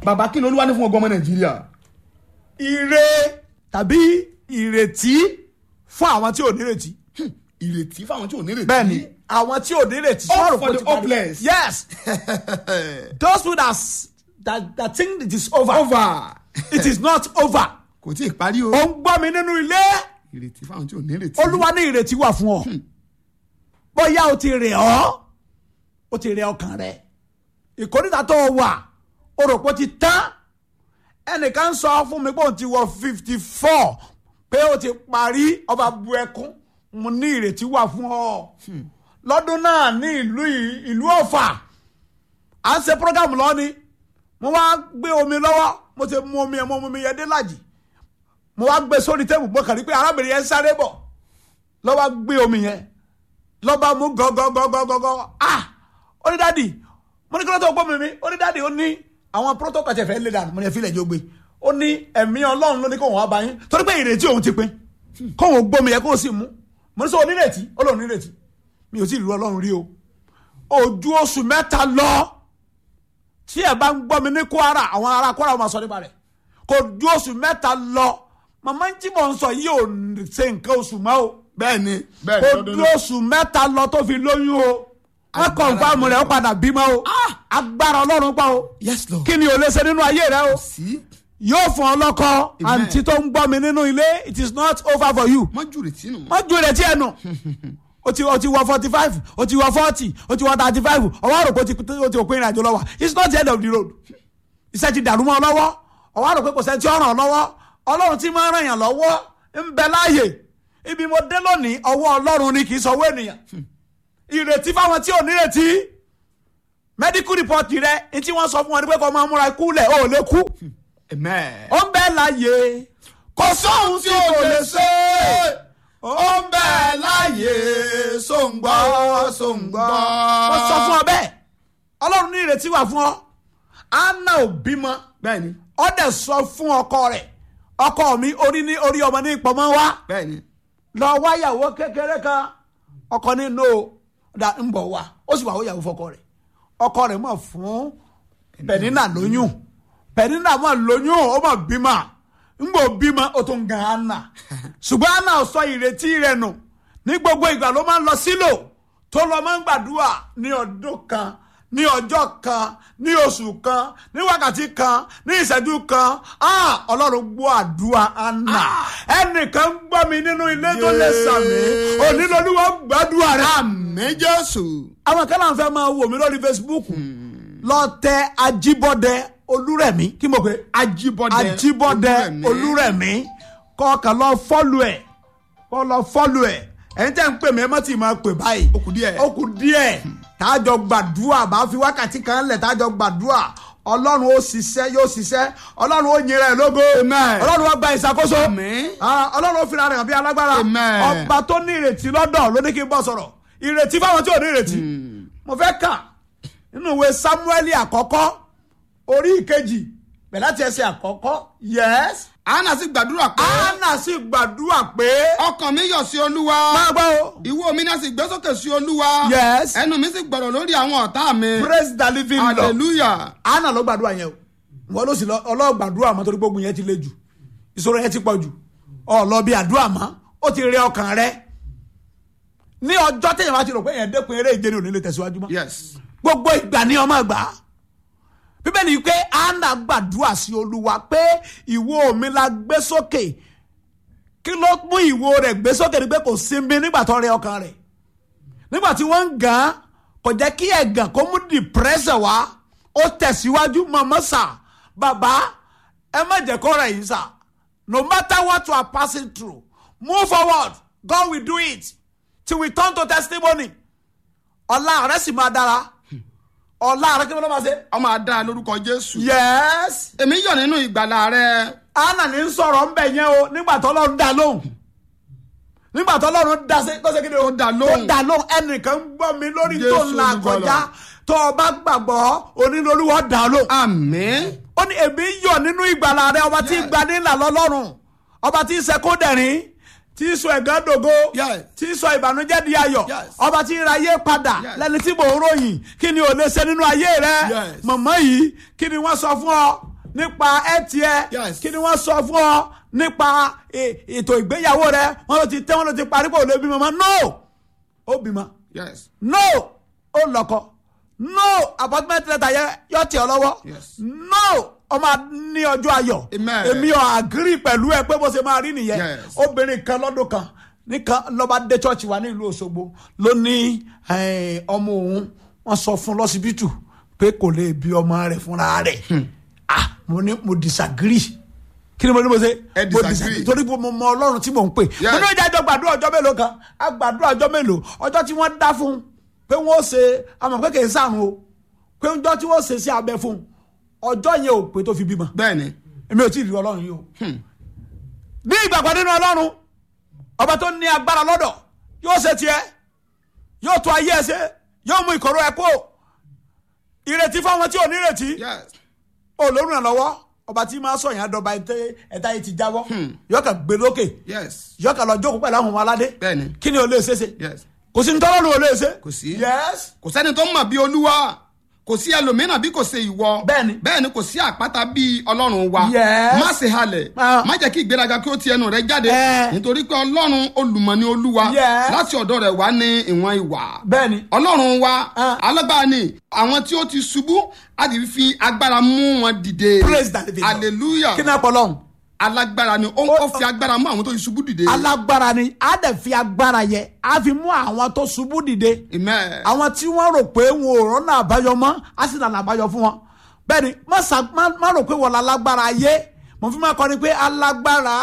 bàbá kí ni olúwa ní fún ọgbọ́n ọmọ nàìjíríà. ire tàbí ìrètí fún àwọn tí ò nírètí. ìrètí fáwọn tí ò nírètí. bẹ́ẹ̀ni àwọn tí ò nírètí. Hope sọ̀rọ̀ for kó the ti parí. hopeless. yes those who that, s- that, that think it is over. over. it is not over. kò tí ì parí o. ó ń gbọ́ mi nínú ilé ìrètí fáwọn tí ò nírètí. olúwa ní ìrètí wà fún ọ bóyá o ti rẹ̀ ọ́ o ti rẹ̀ ọkàn rẹ̀ ìkórìtà tó o wà o rò pé o ti tán ẹnìkan sọ fún mi pé òun ti wọ fifty four pé o ti parí ọba bu ẹkún mo ní ìrètí wà fún ọ lọ́dún náà ní ìlú yìí- ìlú ọ̀fà à ń ṣe programu lọ ni mo wá gbé omi lọ́wọ́ mo ti mu omi ẹ̀ mo mu omi yẹn dé lájì mo wá gbé sórí tẹ́bù mo kàn rí pé arábìnrin yẹn ń sáré bọ̀ lọ́wọ́ gbé omi yẹn lọ́ba mú gọ́gọ́gọ́gọ́gọ́ ah ó ní dáàdì mo ní kí ló tó gbọ́ mi mi ó ní dáàdì ó ní àwọn protocol tẹ̀fẹ̀ lé dànù mo ní ẹ̀fílẹ̀ jó gbé ó ní ẹ̀mí ọlọ́run ló ní kóhùn wá bá yín torí pé ìrètí òun ti pin kóhùn gbómi yẹn kóhùn sì mú mo ní sọ onírètí ó lóun nírètí mi ò tí ì lu ọlọ́run rí o ojú oṣù mẹ́ta lọ tí ẹ bá ń gbọ́ mi ní kwara àwọn ará kwara máa sọ nípa rẹ̀ kò ju oṣù mẹ́ta lọ màmá tí mò ń sọ yìí ò ṣe nǹkan oṣù mọ́ o bẹ́ẹ̀ni kò bẹ́ẹ̀ni ju oṣù mẹ́ta lọ tó fi lóyún o wọ́n kọ̀ǹfàmù rẹ̀ ó padà bímọ o agbára ọlọ́run pa o yes lord. kí ni o lè ṣe nínú ayé rẹ o sí yóò fún ọ lọ́kọ Amen. àǹtí tó ń gbọ́ mi nínú ilé it is not over for you mọ́jú rètí nù. wọ́n ju ìrètí ẹ̀ nù o ti o ti wọ forty five o ti wọ forty o ti wọ thirty five ọwọ́ àròpọ̀ o ti o ti òpin ìrìnàjò lọ́wọ́ it's not the end of the road iṣẹ́ ti dàrú mọ́ ọ lọ́wọ́ ọwọ́ àròpọ̀ kò sẹ́ni tí ó ràn ọ́ lọ́wọ́ ọlọ́run tí máa ń ràn yàn lọ́wọ́ ń bẹ láàyè ibi mo dé lónìí ọwọ́ ọlọ́run ni kì í sọwọ́ ènìyàn ìrètí fáwọn tí ò nírètí medical report rẹ ní tí wọ́n sọ fún wọn ni pé kó máa múra ikú lẹ̀ ó lè kú amen. ó ń bẹ láàyè kò sóhun tí kò lè ṣe ó ń bẹ láàyè sóńgbọ́ sóńgbọ́. wọ́n sọ fún ọ bẹ́ẹ̀ ọlọ́run ní ìrètí wà fún ọ anna ò bímọ bẹ́ẹ̀ni ọ dẹ̀ sọ fún ọkọ rẹ̀ ọkọ mi orí ní orí ọmọ ní ìpamọ́ wá bẹ́ẹ̀ni. lọ wáyàwó kékeré kan ọkọ ní no da ń bọ̀ wá ó sì wà wáyàwó fọkọ rẹ̀ ọkọ rẹ̀ mọ̀ fún pẹ̀nínà lóyún pẹ̀nínà mọ̀ lóyún ó mọ̀ bímọ ń bò bímọ ó tún gan anna ṣùgbọ́n anna ò sọ ìrètí rẹ̀ nù ní gbogbo ìgbà ló máa ń lọ sílò tó lọ máa ń gbàdúrà ní ọdún kan ní ọjọ́ kan ní oṣù kan ní wákàtí kan ní ìṣẹ́jú kan ah ọlọ́run gbọ́ àdúrà anna ẹnìkan gbọ́ mi nínú ilé tó lè sàmì onílọ́lúwọ́ gbàdúrà rẹ̀ àmì jésù. àwọn kan náà fẹ́ máa wò mí lórí facebook lọ tẹ ajíbọ́dẹ olúrẹ̀mí kí mo pè é ajíbọ́dẹ ajíbọ́dẹ olúrẹ̀mí kọ́ọ̀kan lọ fọ́lù ẹ̀ kọ́ lọ fọ́lù ẹ̀ ẹ̀yin tẹ́ ń pè mí ẹ má tì máa pè báyìí Ó kù díẹ̀. ó kù díẹ̀ tájọ gbàdúrà bá fi wákàtí kan lẹ̀ tájọ gbàdúrà ọlọ́run ó ṣiṣẹ́ yóò ṣiṣẹ́ ọlọ́run ó yin rẹ̀ lógo Amen. ọlọ́run ó gba ìṣàkóso Àmín. Ah, ọlọ́run ó fira rẹ̀ hàn bí alágbára Amen. ọba tó ní ìrètí lọ́dọ̀ ló ní kí n bọ́ sọ̀rọ̀ ìrètí fáwọn tí ò ní ìrètí mo fẹ́ kà nínú ìwé samuel àkọ́kọ́ orí ìkejì bẹ̀ láti ẹsẹ̀ àkọ́kọ́ yes anna sì gbàdúrà pé anna sì gbàdúrà pé ọkàn mi yọ̀ sí olúwa máa gbọ́ o ìwo mi náà sì gbé sókè sí olúwa Yes. ẹnu mi sì gbọ̀rọ̀ lórí àwọn ọ̀tá mi praise the living lord hallelujah anna ló gbàdúrà yẹn o wọn ló sì lọ ọlọ́gbàdúrà mọ́ torí gbógun yẹn ti le jù ìṣòro yẹn ti pọ̀ jù ọ̀lọ́ bí àdúrà mọ́ ó ti rẹ ọkàn rẹ ní ọjọ́ téèyàn bá ti rò pé èèyàn dẹ́kun eré ìje ni ò ní lè tẹ̀síwájú mọ́ yes gbogbo ìgbà ni ọmọ gbà á bíbélì yìí pé anna gbàdúrà sí olúwa pé ìwo mi la gbé sókè kí ló mú ìwo rẹ̀ gbé sókè ni pé kò sinmi nígbà tó rẹ ọkàn rẹ̀ nígbà tí wọ́n ń gàn án kò jẹ́ kí ẹ̀gàn kó mú depression wá ó tẹ̀síwájú mọ̀mọ́ sà bàbá ẹ má jẹ́ kó rẹ̀ yín sà no matter what you are passing through move forward God will do it till we turn to testimony ọ̀la rẹ̀ sì máa dára ọ̀la rẹ̀ kí ló máa ṣe. ọmọ adá lórúkọ jésù yes èmi yọ̀ nínú ìgbàlà rẹ anna ní sọ̀rọ̀ ń bẹ̀ yẹn o nígbà tó lọ́run dá lóhùn nígbà tó lọ́run dá sí tó ṣe kí ni o dá lóhùn. tó dá lóhùn ẹnìkan ń gbọ́ mi lórí tó Jésù ń la Olùgbàlà. kọjá tó o bá gbàgbọ́ onílolúwọ́ dá lóhùn. àmín ó ní èmi yọ̀ nínú ìgbàlà rẹ ọba tí Yes. gba nílà lọ́lọ́run ọba tí ń ṣe kó dẹ̀rín tí ń sọ ẹ̀gán dògo Yes. tí ń sọ ìbànújẹ́ di ayọ̀ Yes. ọba tí ń ra ayé padà Yes. lẹ́ni tí mò ń ròyìn kí ni ò lè ṣe nínú ayé rẹ Yes. mọ̀mọ́ yìí kí ni wọ́n sọ fún ọ nípa ẹtì ẹ Yes. kí ni wọ́n sọ fún ọ nípa e- ètò ìgbéyàwó rẹ wọ́n ló ti tẹ́ wọ́n ló ti parí pé ò lè bímọ mọ́ no ó bímọ yes no ó lọ́kọ no appointment letter yẹ yọ tì ọ lọ́wọ́ Yes. no ó máa ní ọjọ́ ayọ̀ Amen. èmi ò agree pẹ̀lú ẹ pé bó ṣe máa rí nìyẹn Yes. obìnrin kan lọ́dún kan nìkan lọ́ba dé church wa ní ìlú Òṣogbo ló ní eh, ọmọ òun wọ́n sọ fún lọ́sibítù pé kò lè bí ọmọ rẹ̀ fúnra rẹ̀ ah mo ní mo disagree kí ni mo ní mo ṣe Ẹ mo disagree. torí mo mọ Ọlọ́run tí mò ń pè Yes. mo ní ìjà ìjọ gbàdúrà ọjọ́ mélòó kan a gbàdúrà ọjọ́ mélòó ọjọ́ tí wọ́n dá fún un pé wọ́n ó ṣe àmọ̀ pé kì í sàrùn o pé ọjọ́ tí wọ́n ṣe sí abẹ fún un ọjọ́ yẹn ò pé tó fi bímọ bẹ́ẹ̀ ni èmi ò tí ì rí ọlọ́run yìí o. ní ìgbàgbọ́ nínú ọlọ́run ọba tó ní agbára lọ́dọ̀ yóò ṣe tiẹ̀ yóò tó ayé ẹ ṣe yóò mú ìkọ̀rọ̀ ẹ kó ìrètí fáwọn tí ò ní ìrètí yes olórùn lọ́wọ́ ọba tí máa sọ yẹn àdọ́ba ẹ̀ta yìí ti jáwọ́ yóò kà gbé lókè yes yóò kà lọ jókòó pẹ̀lú àwọn ọmọ aládé bẹ́ẹ̀ ni kí ni o lè ṣe ṣe yes kò sí ntọ́lọ́run ò lè ṣe Kò sí. yes kò sẹ́ni tó mọ̀ bí olúwa kò sí ẹlòmíràn bí kò ṣe ìwọ Bẹ́ẹ̀ni. bẹ́ẹ̀ ni kò sí àpáta bí ọlọ́run wa Yes. má ṣe halẹ̀ Ah. má jẹ́ kí ìgbéraga kí ó ti ẹnu rẹ jáde Eh. nítorí pé ọlọ́run olùmọ̀ ni olúwa Yes. láti ọ̀dọ̀ rẹ̀ wá ní ìwọ̀n ìwà bẹ́ẹ̀ ni ọlọ́run wa Ah. alágbára ni àwọn tí ó ti ṣubú á ti fi agbára mú wọn dìde Praise the living God. hallelujah kí ni àpọ̀ lọ́hùn. alágbára ni ó ó fi agbára mú àwọn tó ti ṣubú dìde alágbára ni a dẹ̀ fi agbára yẹ a fi mú àwọn tó ṣubú dìde amen àwọn tí wọ́n rò pé wọn ò rọ́nà àbáyọ mọ́ a sì nànà àbáyọ fún wọn bẹ́ẹ̀ ni má sa- má- má rò pé wọ́n la lágbára ayé mo fi máa kọ́ ni pé alágbára